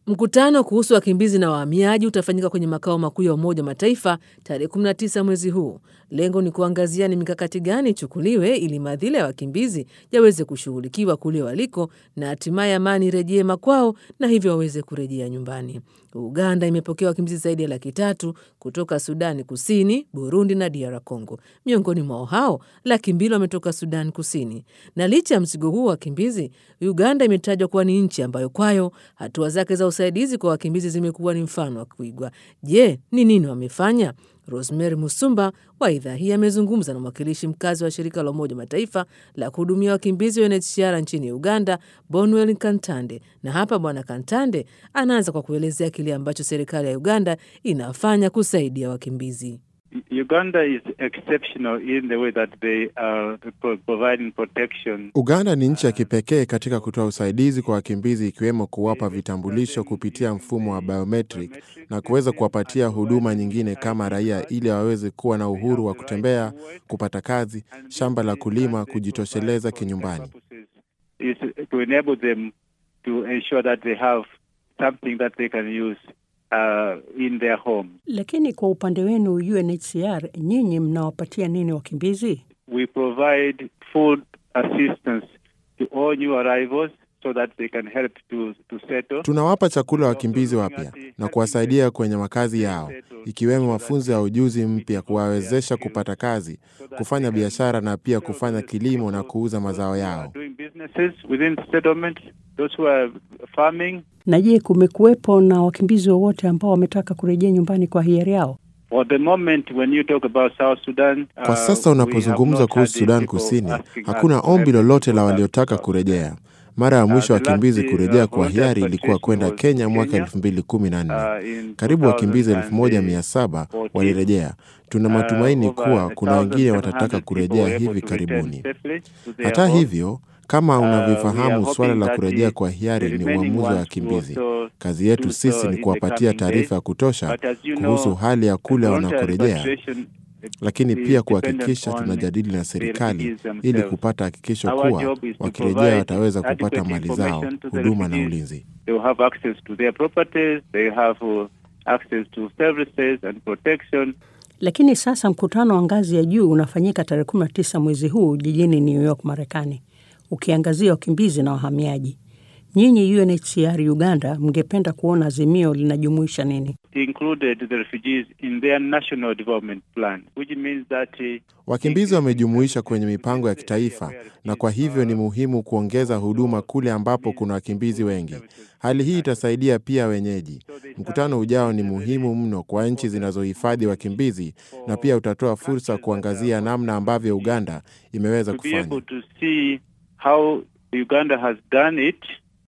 Mkutano kuhusu wakimbizi na wahamiaji utafanyika kwenye makao makuu ya Umoja wa Mataifa tarehe 19 mwezi huu. Lengo ni kuangazia ni mikakati gani ichukuliwe ili madhila ya wakimbizi yaweze kushughulikiwa kule waliko na hatimaye amani irejee makwao na hivyo waweze kurejea nyumbani. Uganda imepokea wakimbizi zaidi ya laki tatu kutoka Sudani Kusini, Burundi na DR Congo. Miongoni mwao hao laki mbili wametoka Sudani Kusini. Na licha ya mzigo huu wa wakimbizi, Uganda imetajwa kuwa ni nchi ambayo kwayo hatua zake za usaidizi kwa wakimbizi zimekuwa ni mfano wa kuigwa. Je, ni nini wamefanya? Rosemary Musumba wa idhaa hii amezungumza na mwakilishi mkazi wa shirika la Umoja Mataifa la kuhudumia wakimbizi wa UNHCR nchini Uganda, Bonwell Kantande, na hapa Bwana Kantande anaanza kwa kuelezea kile ambacho serikali ya Uganda inafanya kusaidia wakimbizi. Uganda is exceptional in the way that they are providing protection. Uganda ni nchi ya kipekee katika kutoa usaidizi kwa wakimbizi ikiwemo kuwapa vitambulisho kupitia mfumo wa biometric na kuweza kuwapatia huduma nyingine kama raia ili waweze kuwa na uhuru wa kutembea, kupata kazi, shamba la kulima, kujitosheleza kinyumbani. Is to enable them to ensure that they have something that they can use uh, in their home. Lakini kwa upande wenu UNHCR, nyinyi mnawapatia nini wakimbizi? We provide food assistance to all new arrivals so that they can help to, to settle. Tunawapa chakula wakimbizi wapya na kuwasaidia kwenye makazi yao, ikiwemo mafunzo ya ujuzi mpya, kuwawezesha kupata kazi, kufanya biashara na pia kufanya kilimo na kuuza mazao yao. Doing businesses within settlement, those who are farming. Na je, kumekuwepo na wakimbizi wowote ambao wametaka kurejea nyumbani kwa hiari yao? For the moment when you talk about South Sudan, Kwa uh, sasa we unapozungumza have not kuhusu had Sudan people Kusini, asking us hakuna to ombi help lolote people la that- waliotaka kurejea. Mara ya mwisho Uh, the wakimbizi last, kurejea uh, kwa hiari volunteer ilikuwa kwenda participation Kenya was mwaka Kenya, elfu mbili kumi na nne. uh, in Karibu wakimbizi elfu moja 2014. mia saba walirejea. Tuna matumaini Uh, kuwa over kuna wengine watataka 1,700 people kurejea were able hivi to return karibuni. safely to their Hata homes. hivyo, kama Uh, we unavyofahamu, are suala hoping la that kurejea the- kwa the hiari ni remaining uamuzi wa ones wakimbizi. will also Kazi yetu do so sisi ni in the kuwapatia coming taarifa ya days. kutosha But as you kuhusu know, hali ya kule voluntary wanakorejea, repatriation lakini is pia dependent kuhakikisha on tunajadili na the serikali refugees ili themselves. kupata hakikisho Our kuwa job is to wakirejea provide wataweza kupata adequate mali zao, information to the huduma na refugees. ulinzi. They will have access to their properties, they have uh, access to services and protection. Lakini sasa mkutano wa ngazi ya juu unafanyika tarehe 19 mwezi huu jijini New York, Marekani, ukiangazia wakimbizi na wahamiaji. Nyinyi UNHCR Uganda mngependa kuona azimio linajumuisha nini? included the refugees in their national development plan, which means that uh, Wakimbizi wamejumuisha kwenye mipango ya kitaifa, na kwa hivyo ni muhimu kuongeza huduma kule ambapo kuna wakimbizi wengi. Hali hii itasaidia pia wenyeji. Mkutano ujao ni muhimu mno kwa nchi zinazohifadhi wakimbizi, na pia utatoa fursa kuangazia namna ambavyo Uganda imeweza to be kufanya. able to see how Uganda has done it